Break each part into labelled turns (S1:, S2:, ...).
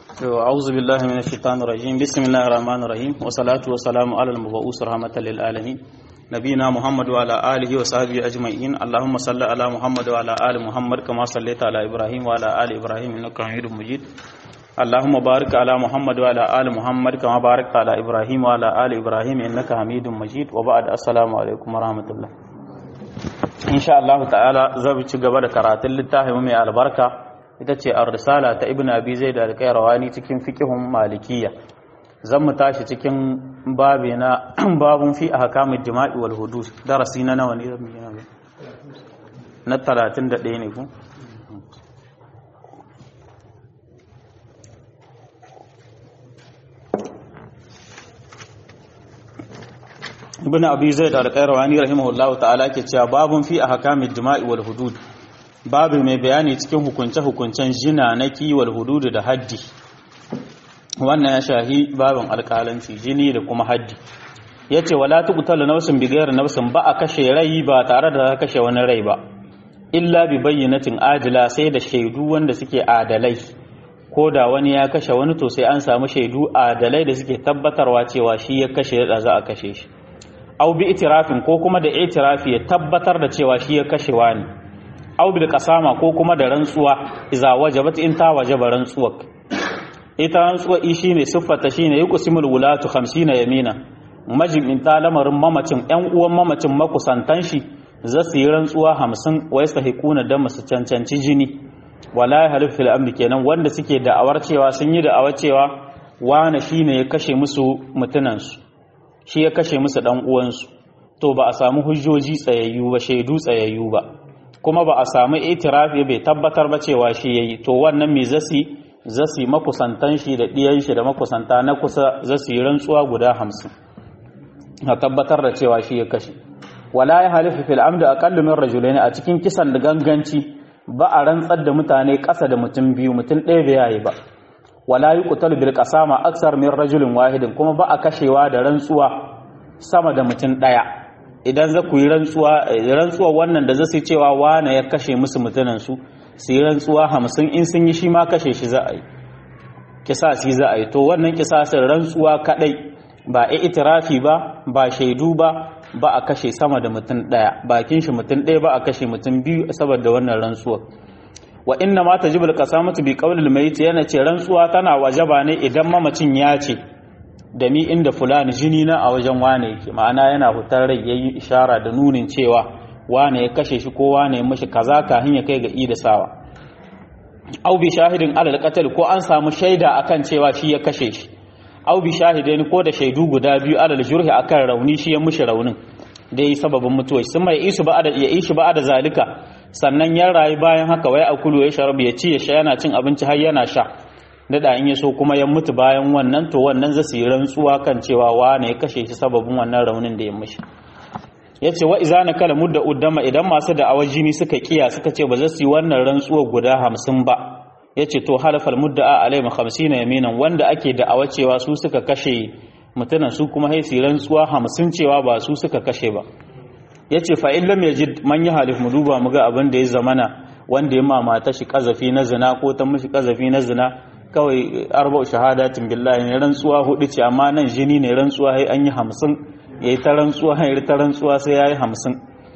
S1: أعوذ بالله من الشيطان الرجيم بسم الله الرحمن الرحيم والصلاة والسلام على المبعوث رحمة للعالمين نبينا محمد وعلى آله وصحبه أجمعين اللهم صل على محمد وعلى آل محمد كما صليت على إبراهيم وعلى آل إبراهيم إنك حميد مجيد اللهم بارك على محمد وعلى آل محمد كما باركت على إبراهيم وعلى آل إبراهيم إنك حميد مجيد وبعد السلام عليكم ورحمة الله إن شاء الله تعالى زبط gaba da karatun littafin mai albarka ita ce ar-risala ta ibnu abi zaid al-qayrawani cikin fiqhun malikiyya zan mu tashi cikin babi na babun fi ahkamid jima'i wal hudud darasi na nawa ne zan yi na 31 ne ku ibn abi zaid al-qayrawani rahimahullahu ta'ala ke cewa babun fi ahkamid jima'i wal hudud babu mai bayani cikin hukunce-hukuncen jina na kiwal hududu da haddi wannan ya shahi babin alkalanci jini da kuma haddi ya ce wala tuqtalu nafsin bigayar nafsin ba a kashe rai ba tare da kashe wani rai ba illa bi bayyinatin ajila sai da shaidu wanda suke adalai ko da wani ya kashe wani to sai an samu shaidu adalai da suke tabbatarwa cewa shi ya kashe da za a kashe shi au bi itirafin ko kuma da itirafi ya tabbatar da cewa shi ya kashe wani aw bil qasama ko kuma da rantsuwa iza wajabat in ta wajaba rantsuwa ita rantsuwa i shine siffata shine yuqsimul wulatu 50 yamina majin ta lamarin mamacin ƴan uwan mamacin makusantan shi za su yi rantsuwa 50 wa yastahiquna da masu cancanci jini wala halif fil amri kenan wanda suke da'awar cewa sun yi da'awar cewa wani shine ya kashe musu mutunan su shi ya kashe musu dan uwansu to ba a samu hujjoji tsayayyu ba shaidu tsayayyu ba kuma ba a samu itirafi bai tabbatar ba cewa shi yayi to wannan me zasi zasi makusantan shi da diyan shi da makusanta na kusa zasi rantsuwa guda hamsin a tabbatar da cewa shi ya kashe wala ya halifu fil amdi aqallu min rajulain a cikin kisan da ganganci ba a rantsar da mutane ƙasa da mutum biyu mutum ɗaya bai yayi ba wala yuqtalu bil qasama aksar min rajulin wahidin kuma ba a kashewa da rantsuwa sama da mutum ɗaya idan za ku yi rantsuwa rantsuwa wannan da zasu cewa wane ya kashe musu mutunan su su yi rantsuwa hamsin in sun yi shi ma kashe shi za a yi kisasi za a yi to wannan kisasin rantsuwa kadai ba a itirafi ba ba shaidu ba ba a kashe sama da mutum daya bakin shi mutum daya ba a kashe mutum biyu saboda wannan rantsuwa wa inna ma tajibul qasamatu bi qawlil mayit yana ce rantsuwa tana wajaba ne idan mamacin ya ce da mi inda fulani jini na a wajen wane yake ma'ana yana hutar rai yayi ishara da nunin cewa wane ya kashe shi ko wane ya mishi kaza kafin ya kai ga ida sawa au bi shahidin alal qatl ko an samu shaida akan cewa shi ya kashe shi au bi shahidain ko da shaidu guda biyu alal jurhi akan rauni shi ya mishi raunin da yi sababin mutuwa sun mai isu ba da ya ishi ba da zalika sannan ya rayu bayan haka wai akulu ya sharabu ya ci ya sha yana cin abinci har yana sha da in ya so kuma ya mutu bayan wannan to wannan zai yi rantsuwa kan cewa wane ya kashe shi sababin wannan raunin da ya mishi ya ce wa iza na kala mudda uddama idan masu da jini suka kiya suka ce ba za su yi wannan rantsuwa guda hamsin ba ya ce to halafal mudda a alaima hamsin na yaminan wanda ake da awa cewa su suka kashe mutunan su kuma haisi rantsuwa hamsin cewa ba su suka kashe ba ya ce fa'in lam ya ji man yi halif mu duba mu ga abin da ya zamana wanda ya mamata shi kazafi na zina ko ta mishi kazafi na zina kawai arba'u shahadatin billahi ne rantsuwa hudu ce amma nan jini ne rantsuwa sai an yi hamsin ya yi ta rantsuwa ya ta rantsuwa sai ya yi hamsin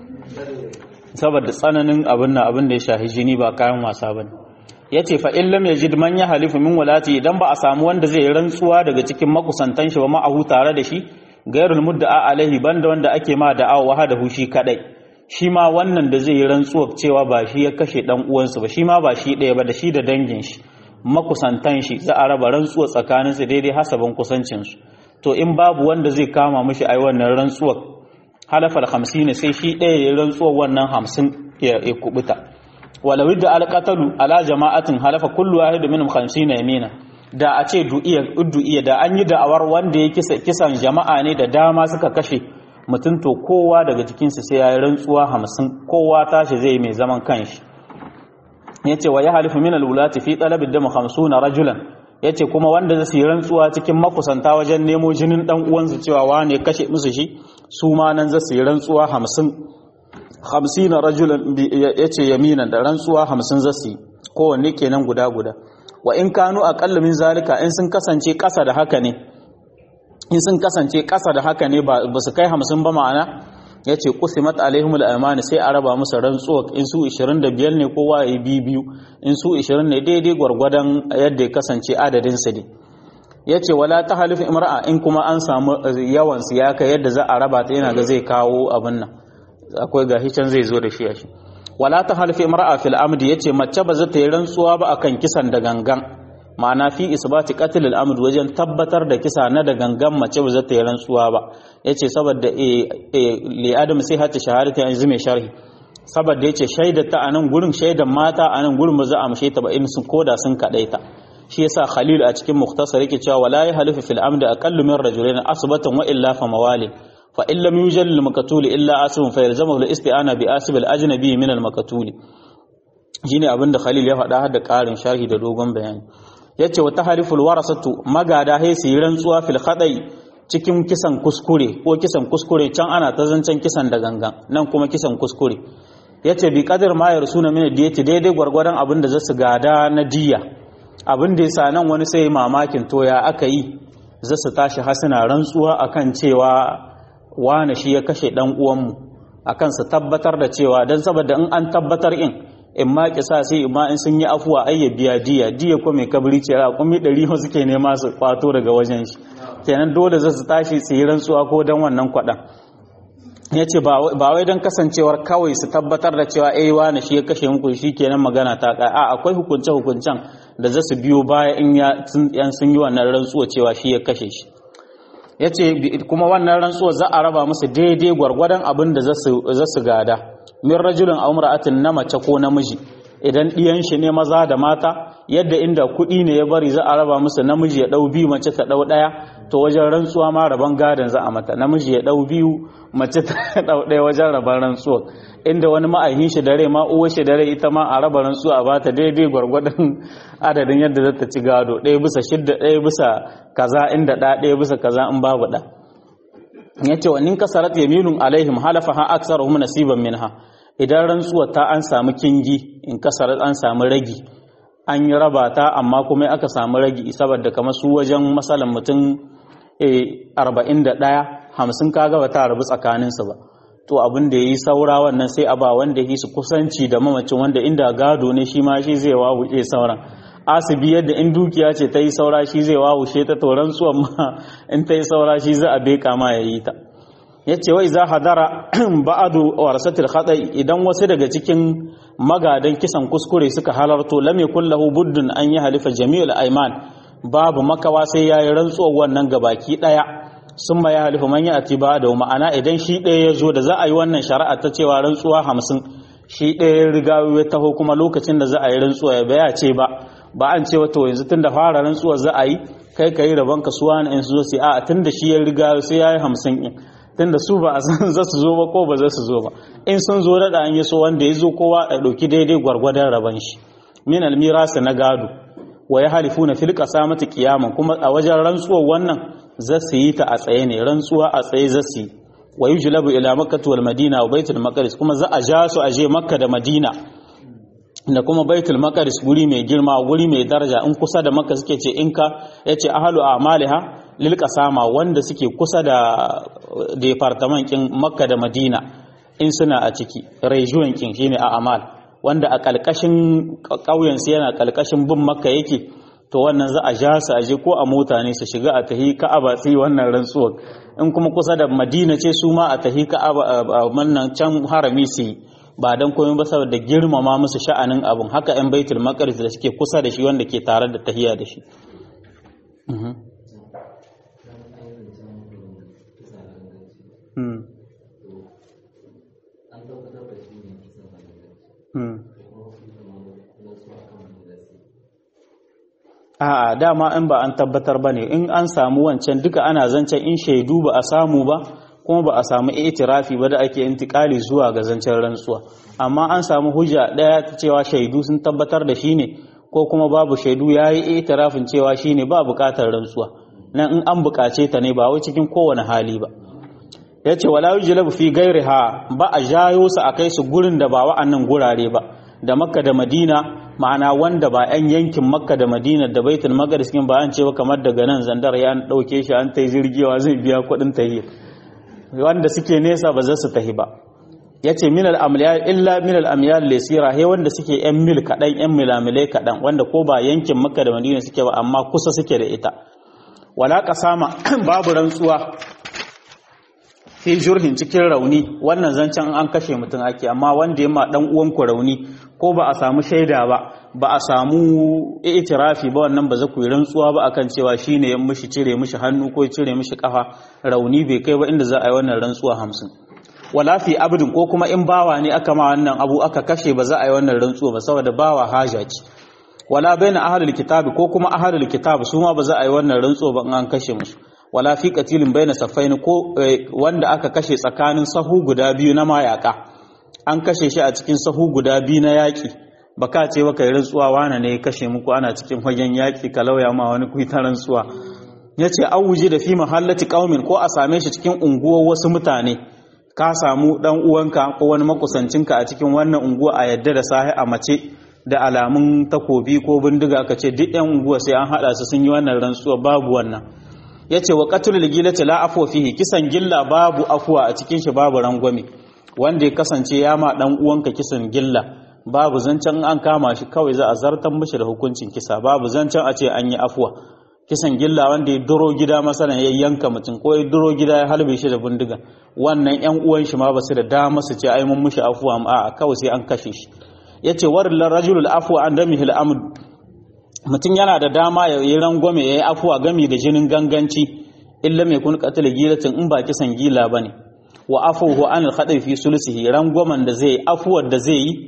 S1: saboda tsananin abin na abin da ya shahi jini ba kayan wasa ba ne ya ce fa in lam yajid man ya halifu min walati idan ba a samu wanda zai rantsuwa daga cikin makusantan shi ba ma'ahu tare da shi gairul mudda'a alaihi banda wanda ake ma da'awa wahadahu shi kadai shi ma wannan da zai yi rantsuwa cewa ba shi ya kashe dan uwansa ba shi ma ba shi ɗaya ba da shi da dangin shi makusantan shi za a raba rantsuwa tsakaninsu daidai hasabin kusancinsu to in babu wanda zai kama mishi ai wannan rantsuwar halafal hamsin sai shi ɗaya ya rantsuwar wannan hamsin ya kubuta walau da alqatalu ala jama'atin halafa kullu wahid minhum 50 yamina da a ce du'iya du'iya da an yi da'awar wanda ya kisa kisan jama'a ne da dama suka kashe mutum to kowa daga cikinsu sai ya yi rantsuwa hamsin kowa tashi zai mai zaman kanshi yace wa ya halifu min alwulati fi talabi dam 50 rajulan yace kuma wanda zai yi rantsuwa cikin makusanta wajen nemo jinin dan uwansu cewa wane kashe musu shi su ma nan zai yi rantsuwa 50 50 rajulan yace yaminan da rantsuwa 50 zai kowanne kenan guda guda wa in kanu aqallu min zalika in sun kasance ƙasa da haka ne in sun kasance ƙasa da haka ne ba su kai hamsin ba ma'ana ya ce kusimat alaihimul aymani sai a raba musu rantsuwa in su 25 ne kowa ya yi biyu in su 20 ne daidai gwargwadon yadda ya kasance adadin su ne ya ce wala ta halifin imra'a in kuma an samu yawan su ya kai yadda za a raba ta yana ga zai kawo abin nan akwai gashi can zai zo da shi a shi wala ta halifin imra'a fil amdi yace mace ba za ta yi rantsuwa ba akan kisan da gangan ma'ana fi isbati qatl al amd wajen tabbatar da kisa na da gangan mace ba za ta yi rantsuwa ba yace saboda li adam sai hatta shahadata yanzu mai sharhi saboda yace shaidar ta anan gurin shaidan mata anan gurin ba za a mushe ta ba in sun koda sun kadaita shi yasa khalil a cikin mukhtasar yake cewa wala ya halifu fil amdi aqallu min rajulain asbatan wa illa fa mawali fa in lam yujal lil maqtul illa asbun fa yalzamu al isti'ana bi asb al ajnabi min al maqtul shine abinda khalil ya faɗa har da ƙarin sharhi da dogon bayani yace wa tahriful warasatu magada hay su rantsuwa fil khadai cikin kisan kuskure ko kisan kuskure can ana ta zancen kisan da gangan nan kuma kisan kuskure yace bi qadar ma yarsuna min diyati daidai gwargwadon abin da zasu gada na diya abin da yasa nan wani sai mamakin toya aka yi zasu tashi hasina rantsuwa akan cewa wane shi ya kashe dan uwanmu akan su tabbatar da cewa dan saboda in an tabbatar in in ma kisa sai in ma in sun yi afuwa ai ya biya diya diya ko mai kabri ce ra kuma ɗari ho suke nema su kwato daga wajen shi kenan dole za su tashi su yi rantsuwa ko dan wannan kwaɗan ya ce ba wai don kasancewar kawai su tabbatar da cewa eh wani shi ya kashe muku shi kenan magana ta kai a akwai hukunce hukuncen da za su biyo baya in ya sun yi wannan rantsuwa cewa shi ya kashe shi ya ce kuma wannan rantsuwa za a raba musu daidai gwargwadon abin da za su gada min rajulun aw imra'atin na mace ko namiji idan ɗiyan shi ne maza da mata yadda inda kuɗi ne ya bari za a raba musu namiji ya ɗau biyu mace ta ɗau ɗaya to wajen rantsuwa ma raban gadon za a mata namiji ya ɗau biyu mace ta ɗau ɗaya wajen raban rantsuwa inda wani ma'aihin shi dare ma uwar shi dare ita ma a raba rantsuwa a bata daidai gwargwadon adadin yadda za ta ci gado ɗaya bisa shidda ɗaya bisa kaza inda ɗa ɗaya bisa kaza in babu ɗa ya ce wa nin kasarat yaminun alaihim halafa ha aksaruhum nasiban minha idan rantsuwa ta an samu kingi in kasarar an samu ragi an yi raba ta amma kuma aka samu ragi saboda kamar su wajen masalan mutum arba'in da ɗaya hamsin kaga ba ta rabu tsakaninsu ba to abin da ya yi saura wannan sai a ba wanda ya su kusanci da mamacin wanda inda gado ne shi ma shi zai wawuce sauran asibi yadda in dukiya ce ta yi saura shi zai wawushe ta to rantsuwan ma in ta yi saura shi za a beka ma ya yi ta ya ce wai za hadara ba'adu warasatul khata'i idan wasu daga cikin magadan kisan kuskure suka halarto lam yakul lahu buddun an yi halifa jami'ul aiman babu makawa sai yayi rantsuwar wannan gabaki daya sun ma ya halifa man ya ati ba da ma'ana idan shi ɗaya ya zo da za a yi wannan shari'a ta cewa rantsuwa hamsin shi ɗaya ya riga ya taho kuma lokacin da za a yi rantsuwa ya baya ce ba ba an ce wato yanzu tun da fara rantsuwa za a yi kai ka yi rabon kasuwa na in su zo sai a tun da shi ya riga sai ya yi hamsin in tunda su ba a san za su zo ba ko ba za su zo ba in sun zo da an yi so wanda ya zo kowa a ɗauki daidai gwargwadon rabon shi min almirasa na gado wa ya halifu na filka samata kiyaman kuma a wajen rantsuwar wannan za su yi ta a tsaye ne rantsuwa a tsaye za su yi wa yi julabu ila makkatu wal madina wa baitul maqdis kuma za a ja su a je makka da madina da kuma baitul maqdis guri mai girma guri mai daraja in kusa da makka suke ce in ka yace ahlu a'maliha lil qasama wanda suke kusa da departament kin makka da madina in suna a ciki region kin shine a amal wanda a kalkashin kauyen su yana kalkashin bin makka yake to wannan za a ja su aje ko a mota ne su shiga a tahi ka'aba su yi wannan rantsuwar in kuma kusa da madina ce su ma a tahi ka'aba a wannan can harami su yi ba don komai ba saboda girmama musu sha'anin abun haka yan baitul maqdis da suke kusa da shi wanda ke tare da tahiya da shi A'a dama in ba an tabbatar ba ne in an samu wancan duka ana zancen in shaidu ba a samu ba kuma ba a samu itirafi ba da ake intikali zuwa ga zancen rantsuwa amma an samu hujja ɗaya ta cewa shaidu sun tabbatar da shi ne ko kuma babu shaidu ya yi itirafin cewa shi ne ba buƙatar rantsuwa nan in an buƙace ta ne ba wai cikin kowane hali ba ya ce wala yujlabu fi gairiha ba a jayo su a kai su gurin da ba wa'annan gurare ba da makka da madina ma'ana wanda ba 'yan yankin makka da madina da baitul maqdis kin ba an ce ba kamar daga nan zandar ya an dauke shi an tai jirgiwa zai biya kuɗin tahi wanda suke nesa ba za su tahi ba yace min al amyal illa min al amyal lisira he wanda suke 'yan mil kadan 'yan milamilai kadan wanda ko ba yankin makka da madina suke ba amma kusa suke da ita wala kasama babu rantsuwa fi jurhin cikin rauni wannan zancen an kashe mutum ake amma wanda ya ma dan uwanku rauni ko ba a samu shaida ba ba a samu itirafi ba wannan ba za ku yi rantsuwa ba akan cewa shine ya mishi cire mishi hannu ko cire mishi kafa rauni bai kai ba inda za a yi wannan rantsuwa hamsin wala fi abdin ko kuma in bawa ne aka ma wannan abu aka kashe ba za a yi wannan rantsuwa ba saboda bawa haja ce wala baina ahlul kitabi ko kuma ahlul kitab su ma ba za a yi wannan rantsuwa ba in an kashe musu wala fi qatilin baina safaini ko wanda aka kashe tsakanin sahu guda biyu na mayaka an kashe shi a cikin sahu guda biyu na yaki baka ce baka yi rantsuwa wana ne ya kashe muku ana cikin fagen yaki ka lauya ma wani ku ta rantsuwa yace awuji da fi mahallati qaumin ko a same shi cikin unguwar wasu mutane ka samu dan uwanka ko wani makusancinka a cikin wannan unguwa a yadda da sahi a mace da alamun takobi ko bindiga ka ce duk yan unguwa sai an hada su sun yi wannan rantsuwa babu wannan ya ce wa ƙatulul gilati la afwa fihi kisan gilla babu afuwa a cikin shi babu rangwame wanda ya kasance ya ma dan uwanka kisan gilla babu zancen an kama shi kawai za a zartar mishi da hukuncin kisa babu zancen a ce an yi afuwa kisan gilla wanda ya duro gida masalan ya yanka mutum ko ya duro gida ya halbe shi da bindiga wannan yan uwan shi ma ba su da dama su ce ai mun mishi afuwa a kawai sai an kashe shi yace waril rajulul afwa an damihil amd mutum yana da dama ya yi rangwame ya yi afuwa gami da jinin ganganci illa mai kun katila gilatin in ba kisan gila ba ne wa afuwa an alhaɗar fi sulsihi rangwamen da zai afuwar da zai yi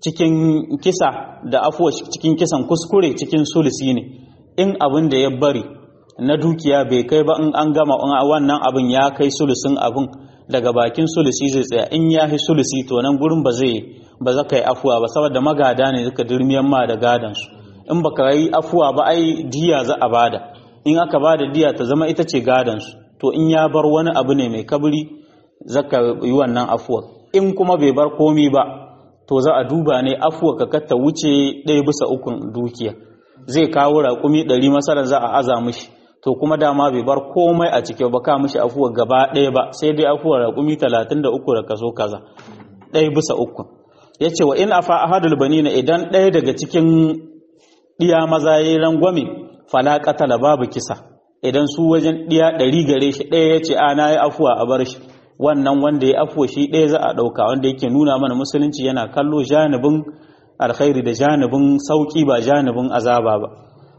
S1: cikin kisa da afuwa cikin kisan kuskure cikin sulsi ne in abin da ya bari na dukiya bai kai ba in an gama wannan abin ya kai sulusin abin daga bakin sulusi zai tsaya in ya yi sulusi to nan gurin ba zai ba za ka yi afuwa ba saboda magada ne suka dirmiyan ma da gadansu in baka yi afuwa ba ai diya za a bada in aka bada diya ta zama ita ce gadansu to in ya bar wani abu ne mai kabri zaka yi wannan afuwa in kuma bai bar komi ba to za a duba ne afuwa ka katta wuce ɗaya bisa ukun dukiya zai kawo raƙumi ɗari masarar za a aza mishi to kuma dama bai bar komai a ciki ba ka mishi afuwa gaba ɗaya ba sai dai afuwa raƙumi talatin da uku da kaso kaza ɗaya bisa ukun ya ce wa in afa ahadul banina idan ɗaya daga cikin ɗiya maza ya yi rangwame fala katala babu kisa idan su wajen ɗiya ɗari gare shi ɗaya ya ce ana yi afuwa a bar shi wannan wanda ya afuwa shi ɗaya za a ɗauka wanda yake nuna mana musulunci yana kallo janibin alkhairi da janibin sauƙi ba janibin azaba ba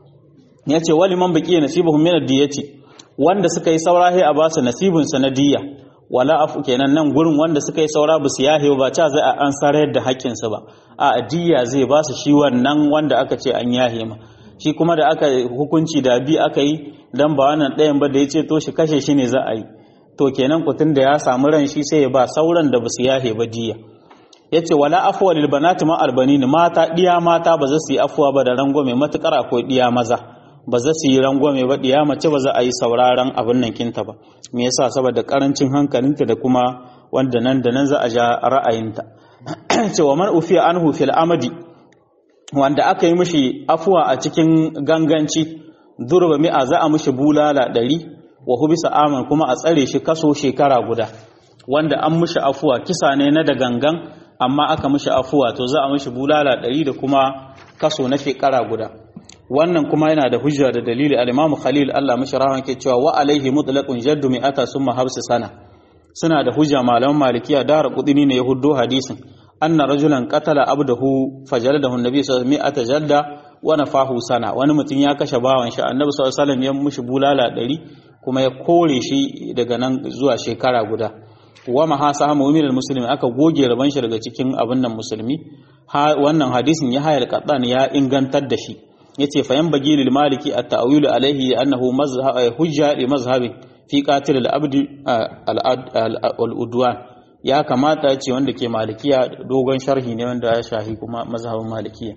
S1: ya ce wali man baƙi nasibahum min ad-diyati wanda suka yi saurahi a basu nasibin sa na diya wala afu kenan nan gurin wanda suka yi saura ba su yahe ba ca zai an sarar da haƙƙinsa ba a diya zai ba su shi wannan wanda aka ce an yahe ma shi kuma da aka hukunci da bi aka yi dan ba wannan ɗayan ba da ya ce to shi kashe shi ne za a yi to kenan kutun da ya samu ran shi sai ya ba sauran da ba su yahe ba diya ya ce wala afuwa lil banati ma albanin mata diya mata ba za su yi afuwa ba da rangwame matukar akwai diya maza ba za su yi rangwame ba diya mace ba za a yi sauraron abin nan kinta ba me yasa saboda karancin hankalinta da kuma wanda nan da nan za a ja ra'ayinta cewa man ufiya anhu fil amadi wanda aka yi mishi afuwa a cikin ganganci durba mi'a za a mishi bulala ɗari wa hubisa aman kuma a tsare shi kaso shekara guda wanda an mishi afuwa kisa ne na da gangan amma aka mishi afuwa to za a mishi bulala ɗari da kuma kaso na shekara guda wannan kuma yana da hujja da dalili al-Imam Khalil Allah mishi rahman ke cewa wa alaihi mutlaqun jaddu mi'ata summa habsu sana suna da hujja malaman malikiya dara kudini ne ya huddo hadisin anna rajulan qatala abdahu fajaladahu annabi sallallahu alaihi wasallam jalda wa nafahu sana wani mutum ya kashe bawan shi annabi sallallahu alaihi wasallam ya mushi bulala ɗari kuma ya kore shi daga nan zuwa shekara guda wa mahasa mu'minul muslimi aka goge raban shi daga cikin abin nan musulmi wannan hadisin ya hayar qaddan ya ingantar da shi yace fa yan bagi lil maliki at ta'wilu alaihi annahu mazhab hujja li mazhabi fi qatil al abd al udwan ya kamata ya ce wanda ke malikiya dogon sharhi ne wanda ya shahi kuma mazhabin malikiya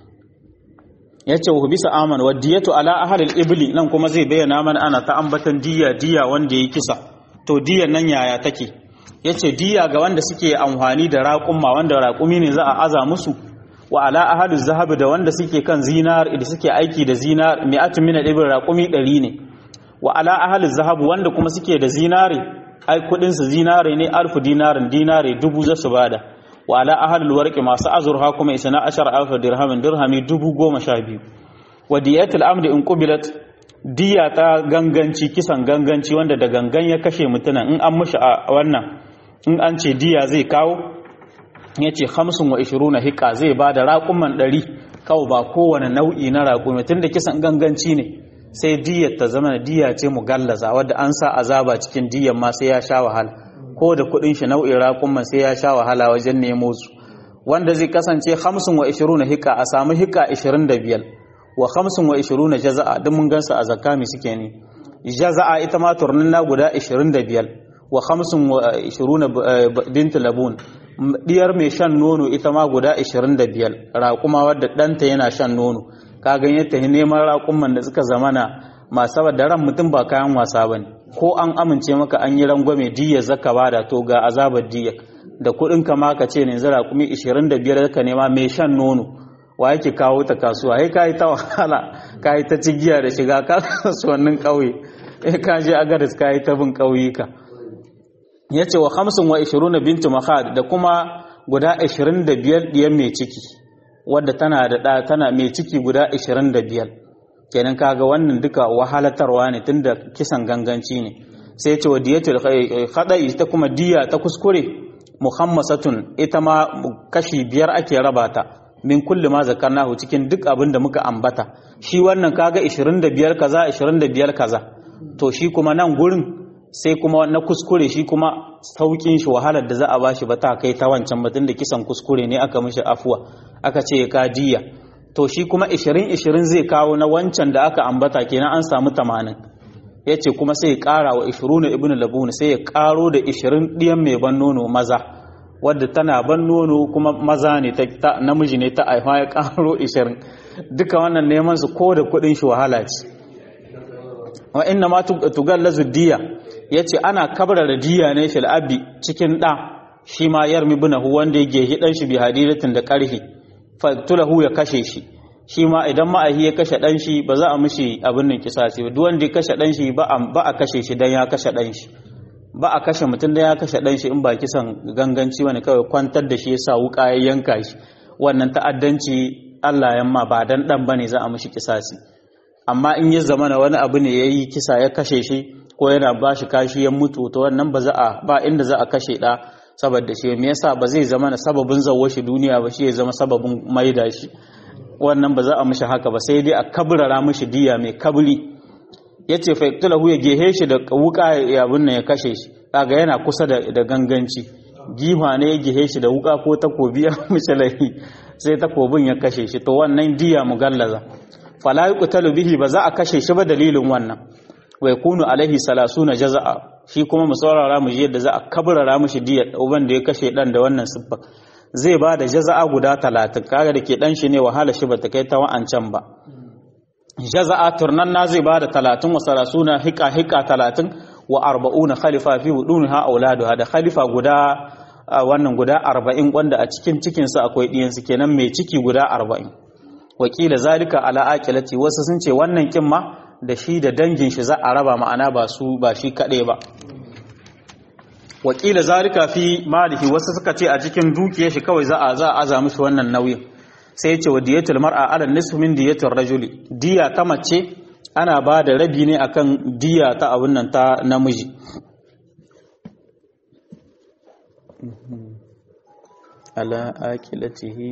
S1: ya ce wa bisa aman wa diyatu ala ahalil ibli nan kuma zai bayyana mana ana ta ambatan diya diya wanda ya kisa to diyan nan yaya take ya ce diya ga wanda suke amfani da raƙumma wanda raƙumi ne za a aza musu wa ala ahadu zahabi da wanda suke kan zinar da suke aiki da zinar mi'atun min al-ibr raqumi 100 ne wa ala ahli zahab wanda kuma suke da zinare ai kudin su zinare ne alfu dinarin dinare dubu za su bada wa ala ahli warqi masu azurha kuma isna ashar alfu dirhamin dirhami dubu goma sha biyu wa diyatul amdi in qubilat diya ta ganganci kisan ganganci wanda da gangan ya kashe mutunan in an mushi a wannan in an ce diya zai kawo ya ce hamsin wa ishiruna hika zai ba da raƙuman ɗari kawo ba kowane nau'i na raƙumi tun da kisan ganganci ne sai diyar ta zama diya ce mu gallaza wadda an sa azaba cikin diyar ma sai ya sha wahala ko da kuɗin shi nau'in raƙuman sai ya sha wahala wajen nemo su wanda zai kasance hamsin wa ishiruna hika a samu hika ishirin da biyar wa hamsin wa ishiruna jaza'a duk mun gansu a zakami suke ne jaza'a ita ma turnin na guda ishirin da biyar wa hamsin wa ishiruna bintu labun diyar mai shan nono ita ma guda 25 raƙuma wadda ɗanta yana shan nono ka gan yadda neman raƙuman da suka zamana masu da ran mutum ba kayan wasa ba ne ko an amince maka an yi rangwame diyar zaka bada to ga azabar diyar da kuɗin ka ma ka ce ne zara kuma 25 ka nema mai shan nono wa yake kawo ta kasuwa ai ka yi ta wahala ka yi ta cigiya da shiga kasuwannin ƙauye ka je agaris ka yi ta bin ƙauyuka ya ce wa hamsin wa ishiruna bintu mahad da kuma guda ishirin da biyar ɗiyan mai ciki wadda tana da ɗa tana mai ciki guda ishirin da biyar kenan kaga wannan duka wahalatarwa ne tunda kisan ganganci ne sai ya ce wa diyatul khada'i ita kuma diya ta kuskure muhammasatun ita ma kashi biyar ake raba ta min kulli ma zakarnahu cikin duk abin da muka ambata shi wannan kaga 25 kaza 25 kaza to shi kuma nan gurin sai kuma na kuskure shi kuma saukin shi wahalar da za a bashi ba ta kai ta wancan batun da kisan kuskure ne aka mishi afuwa aka ce ya kadiya to shi kuma 20-20 zai kawo na wancan da aka ambata kenan an samu 80 ya ce kuma sai ya kara wa 20 ibn labun sai ya karo da 20 ɗiyan mai ban nono maza wadda tana ban nono kuma maza ne ta namiji ne ta aihuwa ya karo 20 duka wannan neman su ko da kudin shi wahala ce wa inna ma tugallazu diya yace ana kabrara diya ne fil abi cikin da shi ma yarmi bunahu wanda yake hidan shi bi hadidatin da karhi fatulahu ya kashe shi shi ma idan ma'ahi ya kashe dan shi ba za a mishi abin nan kisasi ba duk wanda ya kashe dan shi ba a kashe shi dan ya kashe dan shi ba a kashe mutum dan ya kashe dan shi in ba kisan ganganci wani kawai kwantar da shi yasa wuka ya yanka shi wannan ta'addanci Allah yamma ba dan dan bane za a mishi kisasi amma in ya zama na wani abu ne ya yi kisa ya kashe shi ko yana ba shi kashi ya mutu to wannan ba za a ba inda za a kashe ɗa saboda shi me yasa ba zai zama na sababin zawo shi duniya ba shi ya zama sababin maida shi wannan ba za a mishi haka ba sai dai a kabrara mishi diya mai kabri yace fa yaktulahu ya gehe shi da wuka ya abun ya kashe shi kaga yana kusa da, da ganganci giwa ne ya gehe shi da wuka ko takobi ya mishi laifi sai takobin ya kashe shi to wannan diya mugallaza fala yuqtalu bihi ba za a kashe shi ba dalilin wannan wa yakunu alaihi salasuna jaza'a shi kuma mu saurara mu ji yadda za a kabrara mishi diyar uban da ya kashe dan da wannan siffa zai ba da jaza'a guda 30 kaga da ke dan shi ne wahala shi ba ta kai ta wa'ancan ba jaza'a turnan na zai ba da 30 wa salasuna hika hika 30 wa 40 khalifa fi budunha auladuha da khalifa guda wannan guda 40 wanda a cikin cikin su akwai diyan su kenan mai ciki guda 40 wakila zalika ala aqilati wasu sun ce wannan kin ma da shi da dangin shi za a raba ma'ana ba su ba shi kaɗai ba wakila zalika fi malihi wasu suka ce a cikin dukiyar shi kawai za a za a aza mishi wannan nauyin sai ya ce wa diyatul mar'a ala nisfu min diyatul rajuli diya ta mace ana ba da rabi ne akan diya ta abun nan ta namiji ala aqilatihi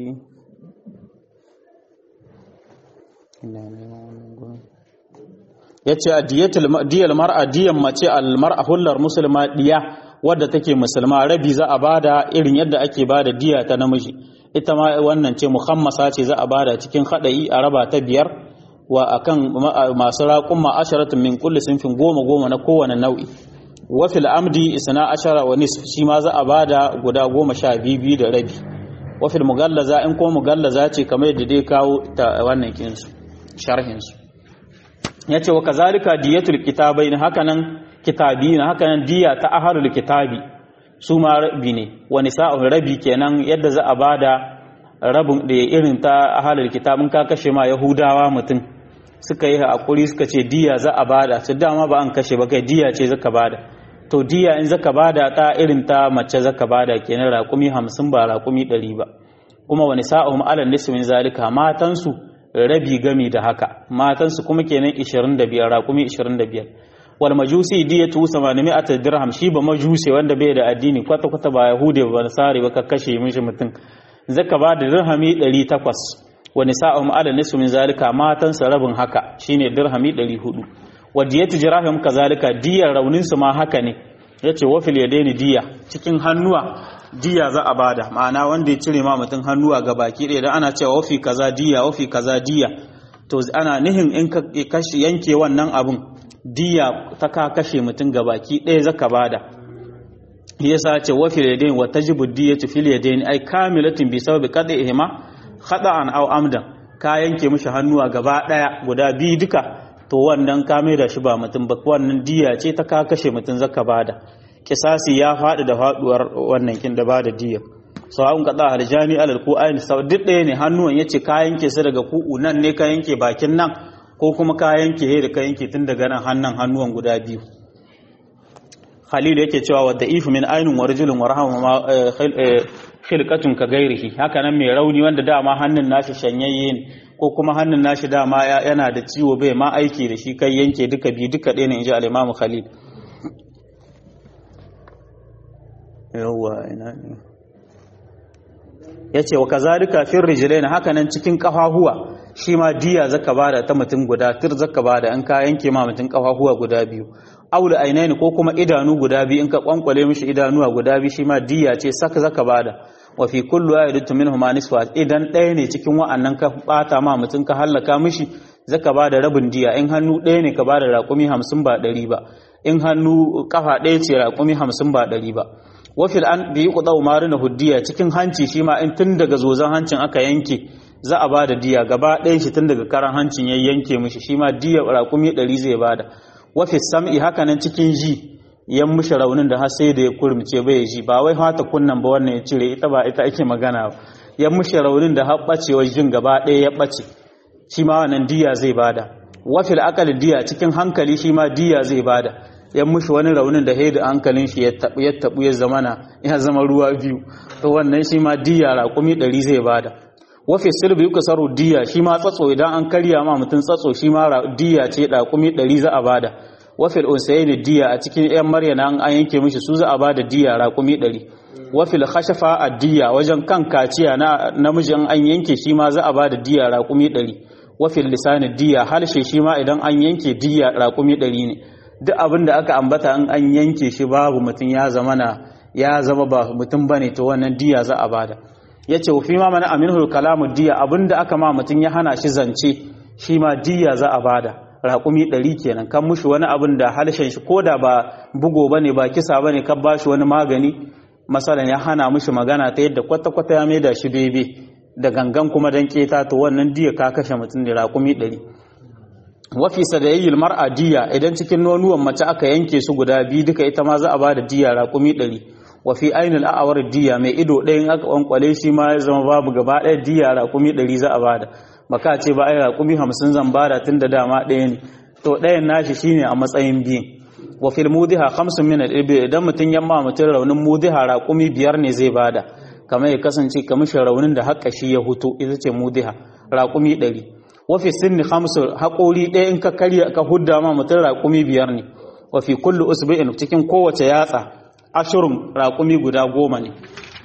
S1: ya ce a diyar mar'a diyan mace al-mar'a hullar musulma diya wadda take musulma rabi za a bada irin yadda ake bada diya ta namiji ita ma wannan ce muhammasa ce za a bada cikin haɗayi a raba ta biyar wa akan masu raƙun ma'asharatun min kulli sinfin goma goma na kowane nau'i wa fil amdi isna ashara wa nisf shi ma za a bada guda goma sha biyu da rabi wa fil mugallaza in ko mugallaza ce kamar yadda dai kawo ta wannan kinsu sharhinsu ya ce wa kazalika diyatul kitabai na hakanan kitabi na hakanan diya ta aharul kitabi su ma rabi ne wani sa'un rabi kenan yadda za a bada rabin da irin ta ahalar kitabin ka kashe ma yahudawa mutum suka yi hakuri suka ce diya za a bada su dama ba an kashe ba kai diya ce zaka bada to diya in zaka bada ta irin ta mace zaka bada kenan raƙumi hamsin ba raƙumi ɗari ba kuma wani sa'ahum alal nismin zalika matansu rabi gami da haka matansu kuma kenan 25 raƙumi 25 wal majusi diyatu 800 dirham shi ba majusi wanda bai da addini kwata kwata ba yahudi ba nasari ba ka kashe mishi mutum zaka ba da dirhami 800 wani sa'ahum alal nismin zalika matansa rabin haka shine dirhami 400 wa diyatu jirahim kazalika diyar raunin su ma haka ne yace wa fil yadaini diya cikin hannuwa diya za a bada ma'ana wanda ya cire ma mutum hannuwa ga baki ɗaya da ana cewa wafi kaza diya wafi kaza diya to ana nihin in ka kashe yanke wannan abun diya ta ka kashe mutum ga baki ɗaya zaka bada yasa ce wafi yadain wa tajibu diyatu fil yadain ai kamilatin bi sababi qad'ihima khata'an aw amdan ka yanke mishi hannuwa gaba ɗaya guda biyu duka to wannan ka mai da shi ba mutum ba wannan diya ce ta ka kashe mutum zaka bada kisasi ya faɗi da faɗuwar wannan kin da bada diya sawa'un qada aljani alal ku ayin sau duk ɗaya ne hannuwan yace ka yanke su daga ku'u nan ne ka yanke bakin nan ko kuma ka yanke he da ka yanke tun daga nan hannan hannuwan guda biyu Khalil yake cewa wa da'ifu min ainun wa rajulun wa rahama ma khilqatun ka gairihi haka nan mai rauni wanda dama hannun nashi shanyayye ne ko kuma hannun nashi dama yana da ciwo bai ma aiki da shi kai yanke duka biyu duka ɗaya ne inji al-Imam Khalil yawwa ina ne yace wa kazalika fir rijlain haka nan cikin kafahuwa shi ma diya zaka bada ta mutum guda tir zaka bada in ka yanke ma mutum kafahuwa guda biyu aula ainaini ko kuma idanu guda biyu in ka kwankwale mishi idanuwa guda biyu shi ma diya ce saka zaka bada wa fi kullu ayatin minhum nisfa idan ɗaya ne cikin wa'annan ka bata ma mutum ka hallaka mishi zaka bada rabin diya in hannu ɗaya ne ka bada raƙumi hamsin ba ɗari ba in hannu kafa ɗaya ce raƙumi hamsin ba ɗari ba wafil an bi kuɗa umaru na huddiya cikin hanci shi ma in tun daga zozan hancin aka yanke za a bada diya gaba ɗayan shi tun daga karan hancin ya yanke mishi shi ma diya raƙumi ɗari zai bada wafi sam'i haka nan cikin ji yan mishi raunin da har sai da ya kurmice bai ji ba wai hata kunnan ba wannan ya cire ita ba ita ake magana ba yan mishi raunin da har ɓacewar jin gaba ɗaya ya ɓace shi ma wannan diya zai bada wafil akal diya cikin hankali shi ma diya zai bada ya mushi wani raunin da haida hankalin shi ya tabu ya tabu ya zamana ya zama ruwa biyu to wannan shi ma diya raƙumi ɗari zai bada wafi silbi yuka saro diya shi ma tsatso idan an karya ma mutum tsatso shi ma diya ce raƙumi ɗari za a bada wafil unsayin diya a cikin yan maryana an yanke mishi su za a bada diya raƙumi ɗari wafil khashafa a diya wajen kan kaciya na namijin an yanke shi ma za a bada diya raƙumi ɗari wafil lisani diya halshe shi ma idan an yanke diya raƙumi ɗari ne duk abin da aka ambata in an yanke shi babu mutum ya zama na ya zama ba mutum bane to wannan diya za a bada yace fi ma mana aminul kalamu diya abinda aka ma mutum ya hana shi zance shi ma diya za a bada raƙumi ɗari kenan kan mushi wani abin da halshen shi ko da ba bugo bane ba kisa bane kan bashi wani magani masalan ya hana mushi magana ta yadda kwata-kwata ya maida shi bebe da gangan kuma dan keta to wannan diya ka kashe mutum da raƙumi ɗari wafi sadayayyil mar'a diya idan cikin nonuwan mace aka yanke su guda biyu duka ita ma za a bada diya raƙumi ɗari wafi ainul a'awar diya mai ido ɗayan aka kwankwale shi ma ya zama babu gaba ɗaya diya raƙumi ɗari za a bada baka ce ba ai raƙumi hamsin zan bada tun da dama ɗaya ne to ɗayan nashi shine a matsayin biyu wa fil mudiha khamsun min al-ibil idan mutun yamma mutun raunin mudiha raƙumi biyar ne zai bada kamar ya kasance kamar raunin da haƙƙa shi ya hutu ita ce mudiha raƙumi ɗari wafi sinni hamsu haƙori ɗaya in ka karya ka hudda ma mutum raƙumi biyar ne wafi kullu usbu'in cikin kowace yatsa ashirin raƙumi guda goma ne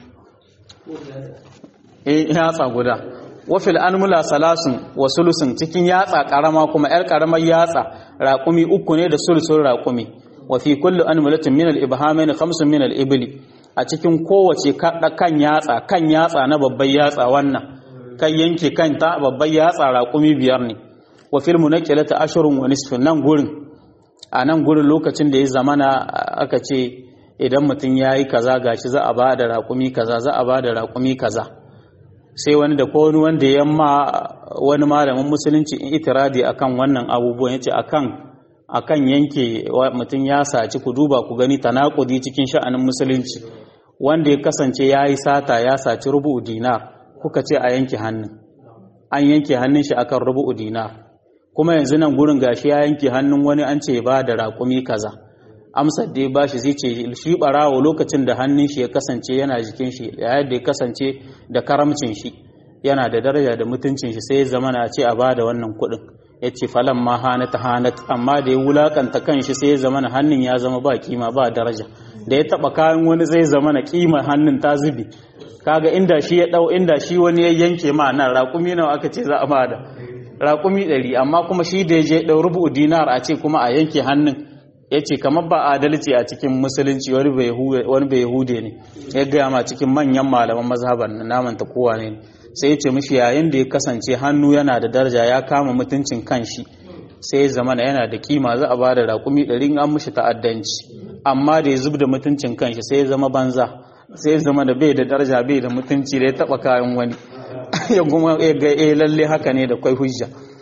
S1: eh yatsa guda wafi al'anmula salasun wa sulusun cikin yatsa ƙarama kuma ‘yar ƙaramar yatsa raƙumi uku ne da sulusun raƙumi wafi kullu anmulatin min al-ibhamain khamsun min al-ibli a cikin kowace kan yatsa kan yatsa na babbar yatsa wannan kan yanke kanta babban yatsa raƙumi biyar ne wa filmu na ƙilata ashirin wa nisfin nan gurin a nan gurin lokacin da ya zamana aka ce idan mutum ya yi kaza gashi za a ba da raƙumi kaza za a ba da raƙumi kaza sai wani da ko wani wanda ya ma wani malamin musulunci in itiradi akan wannan abubuwan ya ce akan akan yanke mutum ya saci ku duba ku gani tanakudi cikin sha'anin musulunci wanda ya kasance ya yi sata ya saci rubu dinar kuka ce a yanke hannun an yanke hannun shi akan rubu'u dinar kuma yanzu nan gurin gashi ya yanke hannun wani an ce ba da raƙumi kaza amsar da ya bashi zai ce shi barawo lokacin da hannun shi ya kasance yana jikin shi yayin da ya kasance da karamcin shi yana da daraja da mutuncin shi sai ya zama na ce a bada wannan kuɗin ya ce falan ma hanat hanat amma da ya wulakanta kan shi sai ya zama na hannun ya zama ba kima ba daraja da ya taba kayan wani zai zama na kima hannun ta zubi kaga inda shi ya dau inda shi wani ya yanke ma nan raƙumi nawa aka ce za a bada raƙumi ɗari amma kuma shi da ya je ɗau rubu dinar a ce kuma a yanke hannun ya ce kamar ba adalci a cikin musulunci wani bai hude ne ya gaya ma cikin manyan malaman mazhaban na namanta kowa ne sai ya ce mishi yayin da ya kasance hannu yana da daraja ya kama mutuncin kanshi sai ya zama yana da kima za a ba da raƙumi ɗari an mishi ta'addanci amma da ya zub da mutuncin kanshi sai ya zama banza sai ya zama da bai da daraja bai da mutunci da ya taɓa kayan wani ya kuma ya ga eh lalle haka ne da kwai hujja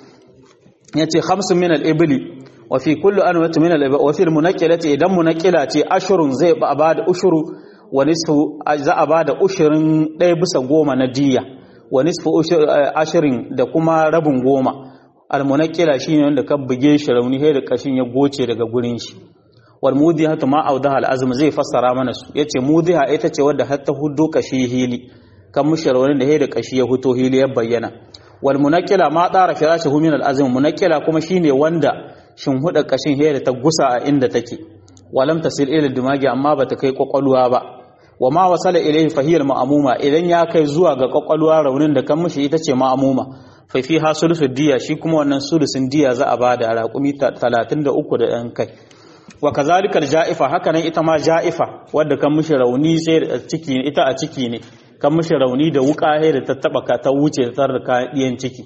S1: yace khamsun min al-ibli wa fi kulli anwati min al-ibli wa fi al-munaqqilati idan munaqqila ce ashurun zai ba da ushuru wa nisfu za a ba da ushurin ɗaya bisa goma na diya wa nisfu ashirin da kuma rabin goma al-munaqqila shine wanda ka buge shi rauni sai da kashin ya goce daga gurin shi wal mudiha ma awdaha al-azm zai fassara mana su yace mudiha ita ce wadda hatta huddo kashi hili kan mushar wani da da kashi ya huto hili ya bayyana wal munakila ma tsara firashihu min al azm munakila kuma shine wanda shin huda kashin he da ta gusa a inda take walam tasil ila dimagi amma bata kai kwakwalwa ba wa ma wasala ilayhi fa hiya al ma'muma idan ya kai zuwa ga kwakwalwa raunin da kan mushi ita ce ma'muma fa fi hasulusu diya shi kuma wannan sulusin diya za a bada raƙumi 33 da ɗan kai wa kazalika ja'ifa haka nan ita ma ja'ifa wadda kan mushi rauni sai ciki ita a ciki ne kan mishi rauni da wuka da ta taba ka ta wuce ta da kayan ciki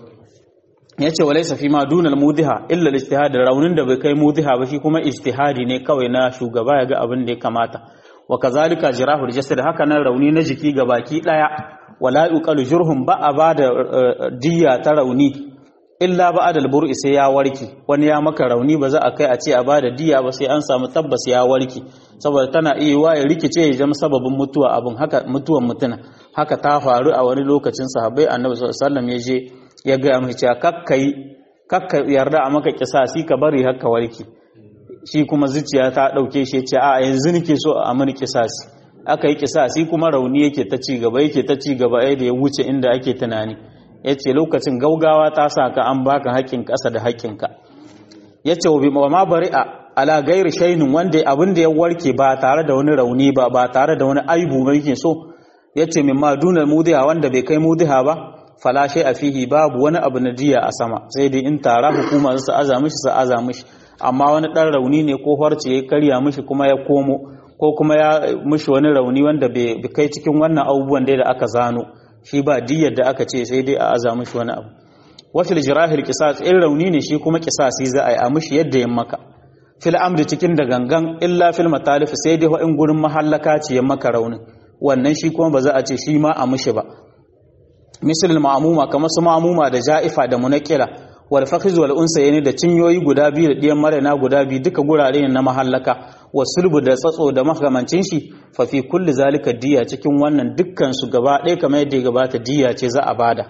S1: yace walaysa fi ma dunal mudiha illa al-ijtihad raunin da bai kai mudiha ba shi kuma ijtihadi ne kawai na shugaba ya ga abin da ya kamata wa kazalika jirahul jasad haka nan rauni na jiki ga baki daya wala yuqalu jurhum ba a bada diyya ta rauni illa ba adal bur'i sai ya warke wani ya maka rauni ba za a kai a ce a bada diya ba sai an samu tabbas ya warke saboda tana iya wa ya rikice ya zama sababin mutuwa abin haka mutuwan mutuna haka ta faru a wani lokacin sahabbai annabi sallallahu alaihi wasallam ya je ya ga mu cewa kakkai kakka yarda a maka kisasi ka bari haka warke shi kuma zuciya ta dauke shi ce a yanzu nake so a mani kisasi aka yi kisasi kuma rauni yake ta ci gaba yake ta ci gaba da ya wuce inda ake tunani ya ce lokacin gaugawa ta sa ka an baka haƙƙin ƙasa da haƙƙinka ya ce wa ma bari a ala gairi shainin wanda abin da ya warke ba tare da wani rauni ba ba tare da wani aibu ba yake so ya ce min ma dunar mudiha wanda bai kai mudiha ba falashe a fihi babu wani abu na diya a sama sai dai in tara hukuma su aza mishi su aza mishi amma wani ɗan rauni ne ko harce ya karya mishi kuma ya komo ko kuma ya mishi wani rauni wanda bai kai cikin wannan abubuwan da aka zano shi ba diyar da aka ce sai dai a aza mishi wani abu wafil jirahil qisas in rauni ne shi kuma qisasi za a yi a mishi yadda ya maka fil amri cikin da gangan illa fil matalif sai dai in gurin mahallaka ce ya maka raunin wannan shi kuma ba za a ce shi ma a mishi ba misal ma'amuma kamar su ma'amuma da ja'ifa da munakira wal fakhiz wal unsayni da cinyoyi guda biyu da diyan marana guda biyu duka gurare ne na mahallaka wa sulbu da tsatso da makamancin shi fa fi kulli zalika diya cikin wannan dukkan su gaba ɗaya kamar yadda ya gabata diya ce za a bada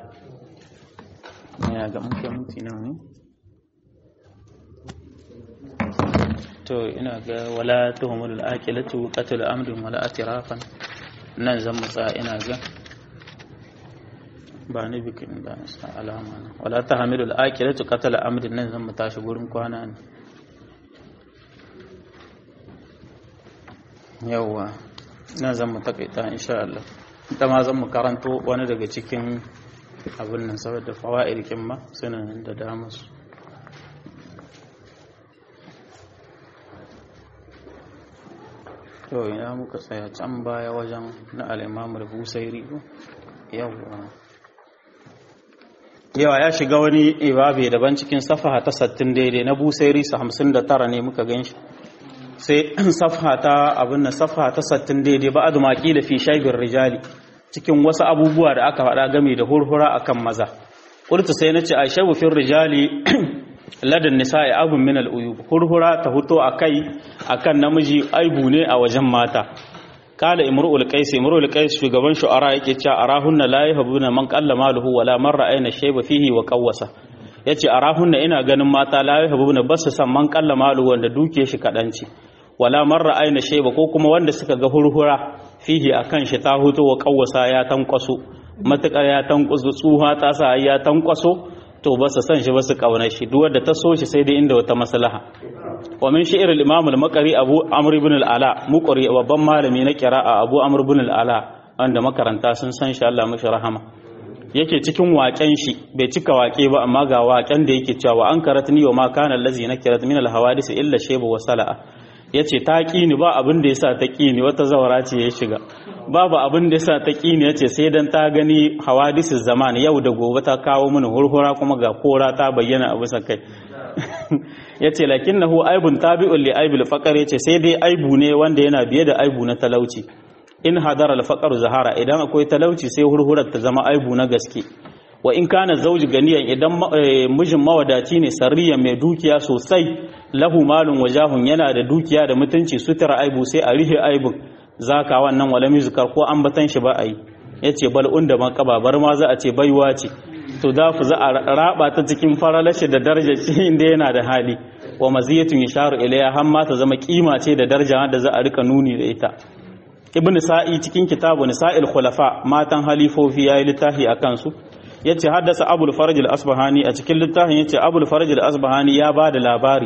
S1: ina ga mun kai minti nawa ne to ina ga wala tuhumul aqilatu qatl amrin wala atirafan nan zan mutsa ina ga ba ni bikin da sa alama na wala tahmilu al-aqilatu qatl amrin nan zan mu tashi gurin kwana ne yawa nan zan mu takaita insha Allah ita ma zan mu karanto wani daga cikin abin nan saboda fawaid kin ma suna da dama su to ina muka tsaya can baya wajen na al-Imam al-Busairi yawa yawa ya shiga wani ibabe daban cikin safaha ta 60 daidai na Busairi sa 59 ne muka ganshi sai safha ta abin nan safha ta 60 daidai ba adu maqila fi shaybir rijali cikin wasu abubuwa da aka faɗa game da hurhura akan maza qultu sai nace aishabu fi rijali ladan nisa'i abun min al-uyub hurhura ta huto akai akan namiji aibu ne a wajen mata kala imru'ul qais imru'ul qais shugaban shu'ara yake cewa arahunna la yahbuna man qalla maluhu wala man ra'ayna shayba fihi wa qawwasa yace arahunna ina ganin mata la yahbuna basu san man qalla maluhu wanda duke shi kadanci wala man ra'ayna shayba ko kuma wanda suka ga hurhura fihi akan shi ta huto wa qawwasa ya tankwaso matakar ya tankwaso tsuha ta sa ya tankwaso to ba su san shi ba su kauna shi duk wanda ta so shi sai dai inda wata maslaha wa min shi'r al-imam al-maqri abu amr ibn al-ala muqri babban malami na qira'a abu amr ibn al-ala wanda makaranta sun san shi Allah mashi rahama yake cikin waken shi bai cika wake ba amma ga waken da yake cewa an karatni wa ma kana allazi nakirat min al-hawadith illa shayba wa sala'a yace ta kini ba abin da yasa ta kini wata zawara ce ya shiga babu abin da yasa ta kini yace sai dan ta gani hawadith zaman yau da gobe ta kawo mini hurhura kuma ga kora ta bayyana a bisa kai yace lakinnahu aibun tabi'un li aibil faqar yace sai dai aibu ne wanda yana biye da aibu na talauci in hadara al zahara idan akwai talauci sai hurhurar ta zama aibu na gaske wa in kana zauji ganiyan idan mijin mawadaci ne sarriya mai dukiya sosai lahu malun wajahun yana da dukiya da mutunci sutura aibu sai a rihe aibun zaka wannan wala mizkar ko ambatan shi ba a yi yace bal unda makaba bar ma za a ce baiwa ce to da za a raba ta cikin faralashi da daraja ce inda yana da hali wa maziyatun yasharu ilayha har ma ta zama kima ce da daraja da za a rika nuni da ita ibn sa'i cikin kitabu nisa'il khulafa matan halifofi yayi littafi akan su yace haddasa abul faraj al-asbahani a cikin littafin yace abul faraj al-asbahani ya bada labari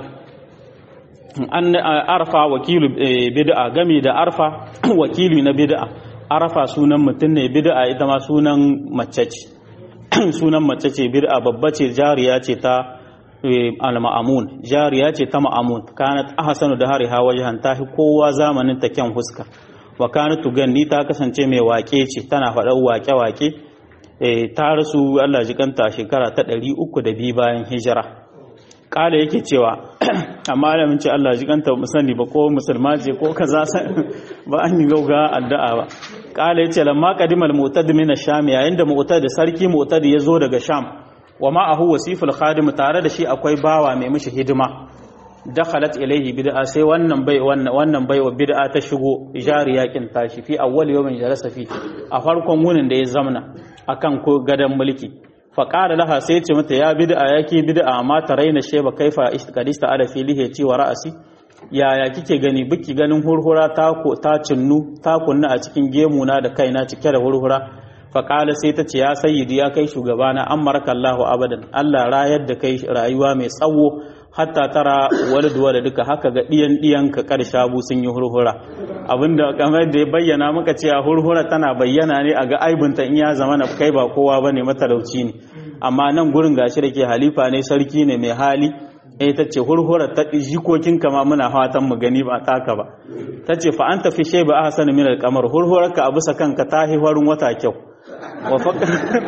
S1: an arfa wakilu bid'a game da arfa wakili na bid'a arfa sunan mutum ne bid'a ita ma sunan mace ce sunan mace ce bid'a babba ce jariya ce ta al-ma'amun jariya ce ta ma'amun kanat ahsanu da hariha wajhan tahi kowa zamanin ta kyan huska wa kanat tuganni ta kasance mai wake ce tana faɗar wake-wake ta rasu Allah ji kanta shekara ta 302 bayan hijira kala yake cewa amma alamin ce Allah ji kanta musani ba ko musulma ce ko kaza ba an yi gauga addu'a ba kala yace lamma qadimal mu'tad min ash-sham yayin da mu'tad sarki mu'tad ya zo daga sham wa ma'ahu wasiful khadim tare da shi akwai bawa mai mishi hidima dakhalat ilayhi bid'a sai wannan bai wannan bai wa bid'a ta shigo jariya kin tashi fi awwal yawmin jalasa fi a farkon wunin da ya zamna akan ko gadan mulki fa qala laha sai ce mata ya bid'a yake bid'a amma taraina sheba kaifa ishtaqadista ala filihi ci wa ra'asi yaya kike gani biki ganin hurhura ta ko ta cinnu ta kunna a cikin gemuna da kaina cike da hurhura fa qala sai ta ce ya sayyidi ya kai shugabana amarka Allahu abadan Allah rayar da kai rayuwa mai tsawo hatta tara waladu duka haka ga diyan diyan ka karsha bu sun yi hurhura abinda kamar da ya bayyana maka cewa hurhura tana bayyana ne a ga aibunta in ya zama na kai ba kowa bane matalauci ne amma nan gurin gashi da ke halifa ne sarki ne mai hali eh ta ce hurhura ta jikokin kama muna fatan mu gani ba taka ba ta ce fa anta fi shayba ahsan min al-qamar hurhurarka a bisa kanka ta hiwarin wata kyau wa faqa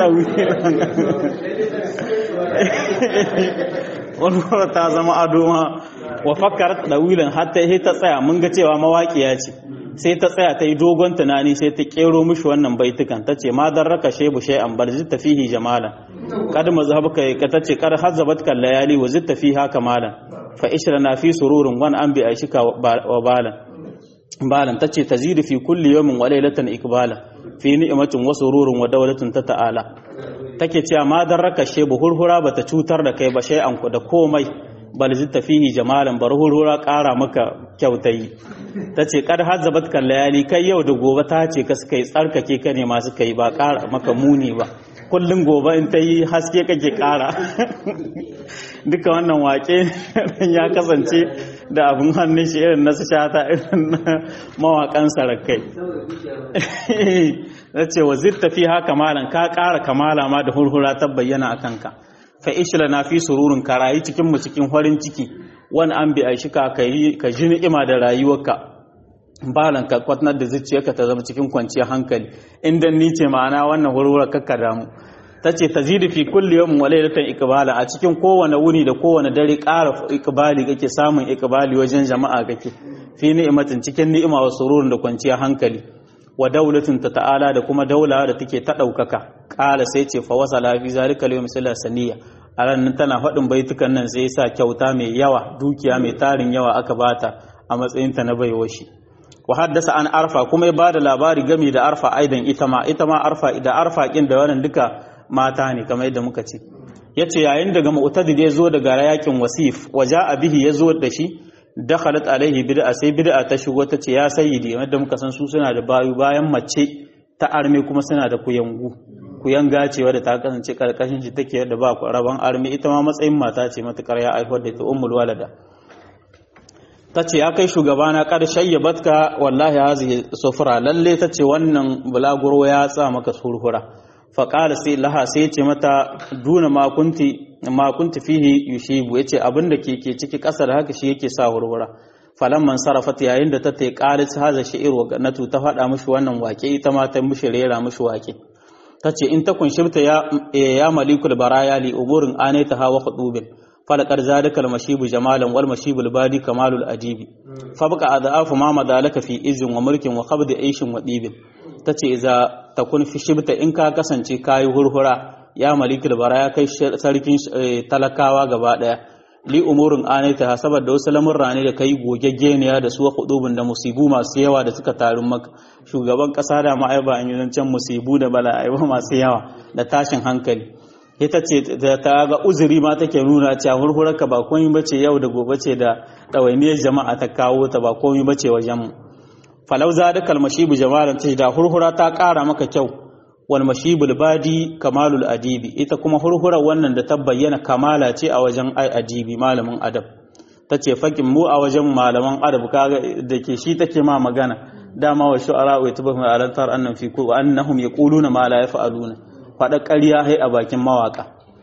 S1: warware ta zama ado ma wa fakar dawilan hatta sai ta tsaya mun ga cewa mawaƙiya ce sai ta tsaya ta yi dogon tunani sai ta kero mishi wannan baitukan ta ce ma dan raka shebu shay'an bar zitta fihi jamalan kad mazhabuka ka ta ce kad hazzabat kal layali wa zitta fiha kamalan fa ishrana fi sururun wan an bi aishika wa balan balan tace tazidu fi kulli yawmin wa laylatan ikbalan fi ni'matin wa sururun wa dawlatin ta ta'ala take cewa ma dan raka shebu hurhura bata cutar da kai ba shay'an ku da komai bal zitta fihi jamalan bar hurhura ƙara maka kyautayi tace kad hazzabat kal layali kai yau da gobe ta ce ka suka yi tsarkake ka ne masu kai ba ƙara maka muni ba kullum gobe in ta yi haske kake ƙara duka wannan wake ya kasance da abin hannun shi irin na su shata irin na mawaƙan sarakai na ce wa zirta fi haka malan ka ƙara kamala ma da hurhura ta bayyana a kanka fa ishla na fi sururun ka rayu cikin mu cikin farin ciki wani an bi aishi ka ka ji ni'ima da rayuwarka balan ka kwatnar da zuciyarka ta zama cikin kwanciyar hankali inda ni ce ma'ana wannan hurhura kakka damu ta ce ta zidi fi kulli yawmin wa laylatan ikbala a cikin kowane wuni da kowane dare ƙara ikbali kake samun ikbali wajen jama'a kake fi ni'imatin cikin ni'ima wa sururun da kwanciyar hankali wa daulatin ta ta'ala da kuma daula da take ta ɗaukaka ƙala sai ce fa wasala fi zalika yawm saniya a ranar tana faɗin baitukan nan sai sa kyauta mai yawa dukiya mai tarin yawa aka bata a matsayin ta na baiwa shi wa haddasa an arfa kuma ya bada labari game da arfa aidan ita ma ita ma arfa da arfa kin da wannan duka mata ne kamar yadda muka ce yace yayin daga mu'tadid ya zo daga yakin wasif waja bihi ya zo da shi dakhalat alaihi bid'a sai bid'a ta shigo ta ce ya sayyidi yadda muka san su suna da bayu bayan mace ta arme kuma suna da kuyangu kuyanga ce wadda ta kasance karkashin shi take da ba rabon arme ita ma matsayin mata ce matukar ya aihuwar da ta ummul walada ta ce ya kai shugabana ƙarshen ya batka wallahi hazihi sufura lalle ta ce wannan bulaguro ya sa maka surhura faƙala sai laha sai ce mata duna makunti fihi yushibu ya ce abin da ke ciki ƙasa da haka shi yake sa hurhura falamman sarrafat yayin da ta ta ƙalis haza shi'ir wa ganatu ta faɗa mishi wannan wake ita ma ta mishi rera mishi wake ta ce in ta kunshibta ya malikul baraya li umurin anaita hawa hudubin falakar zalika almashibu jamalan wal mashibul badi kamalul adibi fabqa adhafu ma madalaka fi izin wa mulkin wa qabdi aishin wa dibin tace idza takun fi shibta in ka kasance kayi hurhura ya malikul bara ya kai sarkin talakawa gaba daya li umurin anaita saboda wasu lamurra ne da kai gogeggeniya da su hudubun da musibu masu yawa da suka taru maka shugaban kasa da ma'aiba an yi zancen musibu da bala'ai masu yawa da tashin hankali ita ce ta ga uzuri ma take nuna cewa hurhurarka ba komai bace yau da gobe ce da ɗawainiyar jama'a ta kawo ta ba komai bace wajen mu falau za da kalmashibu jama'ar ta da hurhura ta ƙara maka kyau wal mashibul badi kamalul adibi ita kuma hurhurar wannan da ta bayyana kamala ce a wajen ai adibi malamin adab ta ce fakin mu a wajen malaman adab kaga da ke shi take ma magana dama wa shu'ara wa tabahu alantar annan fi ku annahum yaquluna ma la yaf'aluna faɗa ƙarya hai a bakin mawaƙa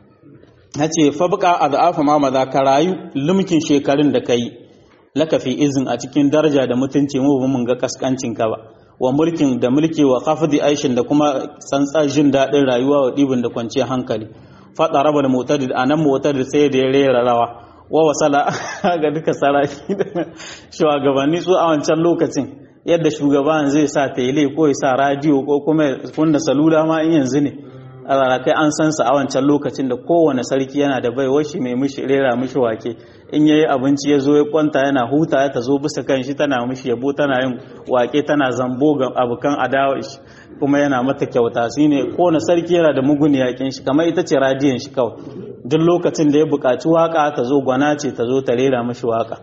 S1: ya ce fabka a za'afa ma maza ka rayu lumkin shekarun da ka yi lakafi izin a cikin daraja da mutunci mu ba mun ga kaskancin ka ba wa mulkin da mulki wa khafdi aishin da kuma tsantsar jin daɗin rayuwa wa ɗibin da kwanciyar hankali faɗa raba da mutadid a nan mutadid sai da ya rera rawa wa wasala ga duka saraki da shugabanni su a wancan lokacin yadda shugaban zai sa tele ko ya sa radiyo ko kuma kunna salula ma in yanzu ne a rarrakai an san sa a wancan lokacin da kowane sarki yana da baiwar shi mai mishi rera mishi wake in yayi abinci ya zo ya kwanta yana huta ta zo bisa kan shi tana mishi yabo tana yin wake tana zambo ga abokan adawa shi kuma yana mata kyauta shi ne kowane sarki yana da mugun yakin shi kamar ita ce radiyon shi kawai duk lokacin da ya buƙaci waka ta zo gwana ce ta zo ta rera mishi waka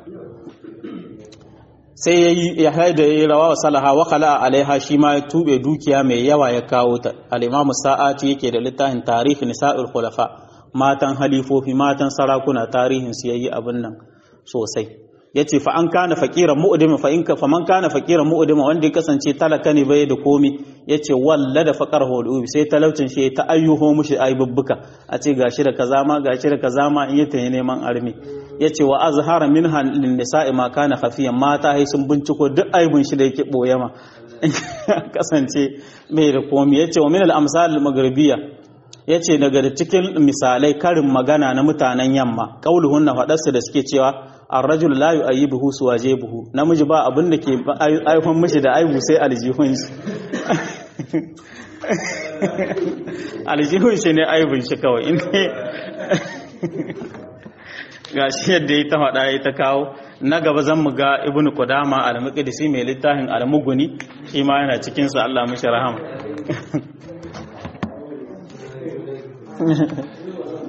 S1: sai ya yi ya haida ya yi rawa wa salaha wa khala alaiha shi ma ya tube dukiya mai yawa ya kawo ta al-imamu sa'ati yake da littafin tarihi nisa'ul khulafa matan halifofi matan sarakuna tarihin su yayi abin nan sosai yace fa an kana faqiran mu'dima fa in ka fa man kana faqiran mu'dima wanda ya kasance talaka ne bai da komi yace walla da faqar hudu sai talaucin shi ta ayyuho mushi aibubbuka a ce gashi da kaza ma gashi da kaza ma in yata neman armi yace wa azhara minha lin nisa'i ma kana khafiyan mata hai sun binciko duk aibun shi da yake boye ma kasance mai da komi yace wa min al amsal al maghribiyya yace daga da cikin misalai karin magana na mutanen yamma qauluhun na fadarsu da suke cewa ar-rajul la yu'ayyibuhu suwajibuhu namiji ba abin da ke aihon mishi da aibu sai aljihun shi aljihun shi ne aibun shi kawai in ga shi yadda ya ta faɗa ya ta kawo na gaba zan mu ga ibn qudama al-muqdisi mai littafin al-muguni shi ma yana cikin sa Allah mishi rahama